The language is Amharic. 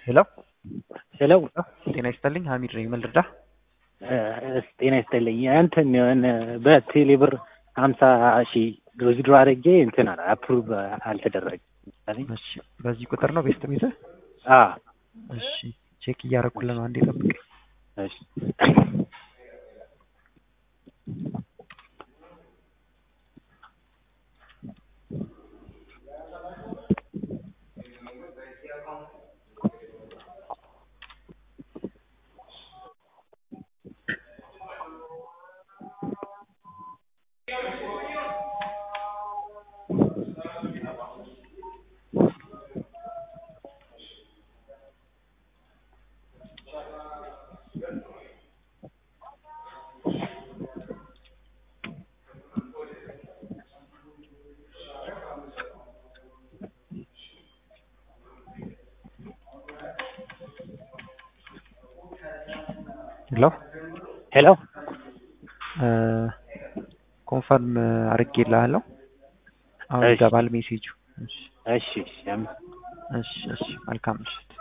ሄሎ ሄሎ ጤና ይስጥልኝ ሀሚድ ነኝ ምን ልርዳህ ጤና ይስጥልኝ እንትን የሆነ በቴሌ ብር ሀምሳ ሺህ ዊዝድሮ አድርጌ እንትን አለ አፕሩቭ አልተደረገም። እሺ በዚህ ቁጥር ነው ቤስት ሚዘህ አ እሺ ቼክ እያረኩልህ ነው አንዴ ጠብቀኝ እሺ ሄሎ ሄሎ ኮንፈርም አድርጌልሃለሁ አሁን እሺ። ይገባል ሜሴጁ እሺ እሺ እሺ አመ- እሺ እሺ መልካም ምሽት